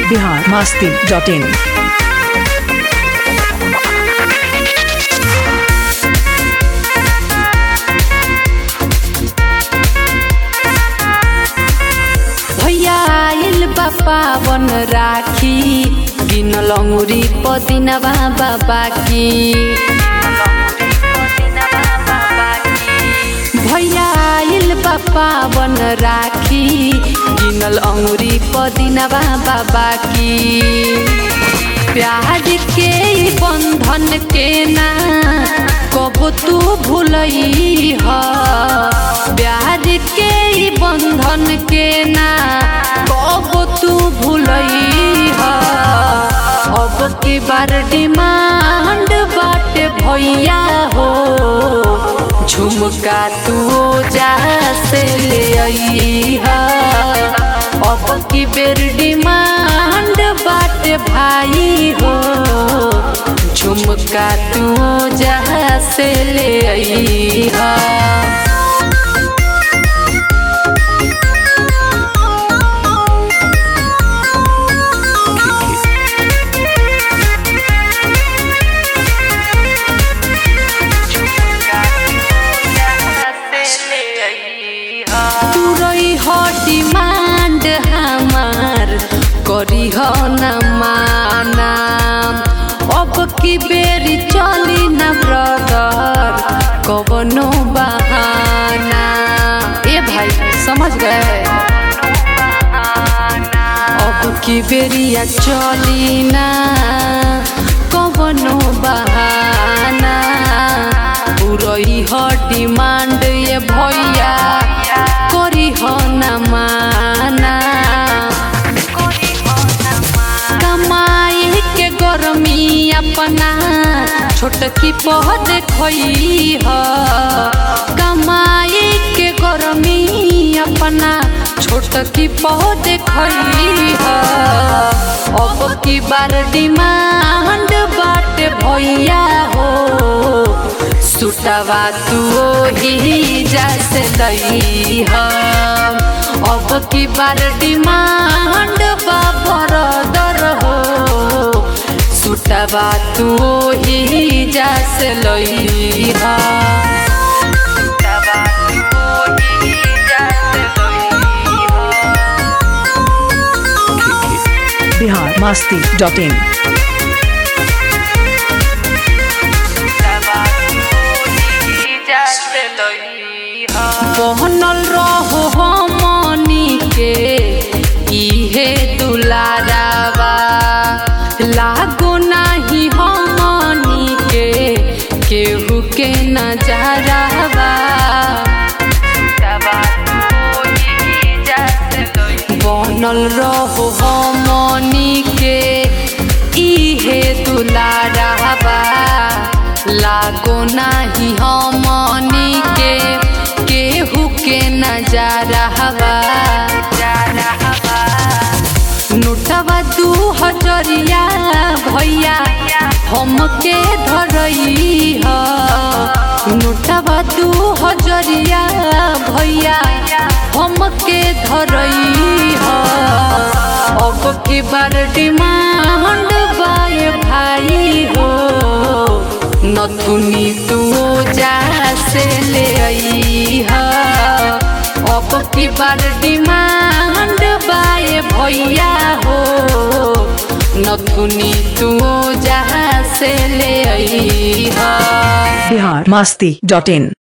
Bihar Masti dot इन भैया आइल बा पावन राखी गिनल अंगुरी पदिनवा बाबा की भैया आइल बा पावन राखी गिनल अंगुरी पदिनवा बाबा की प्यार के ई बंधन के ना कब तू भूलई ह प्यार के ई बंधन के ना कब तू भूलई ह अब की बार डिमांड बाटे भैया हो झुमका तू जा से ले आई ह अब की बेर डिमांड बाटे भाई हो झुमका तू जहाँ से ले आई हा तू रही हो डिमांड हमार करी हो न माना अब की बेरी चली न ब्रदर कवनो बहाना ए भाई समझ गए अब की बेरिया चली ना कवनो बहाना पूरई ह डिमांड ये भैया करी ह न माना कमाई के गरमी अपना छोटकी पह देखई ह कमाई के गरमी अपना छोटकी पह देखई ह अब की बार डिमांड बाटे भैया हो सुटवा तू ही जैसे दई हम अब की बार डिमांड बाबर हो सुटवा तू ही जैसे लई हम बिहार मास्ती डॉट इन पहनल रहो हमनी के इहे दुलारावा लागो नाही हमनी के केहू के नजरावा बनल रहो हमनी के इहे दुलारावा लागो नाही हमनी के केहू के नजरावा नोटवा दू हजरिया भैया हमके धरई ह नोटवा दू हजरिया भैया हमके धरई ह अब की बार डिमांड बाय भाई हो नथुनी तू जा से ले आई ह अब की बार डिमांड बाय भैया हो नथुनी तू जहाँ से ले आई हा बिहार मास्ती डॉट इन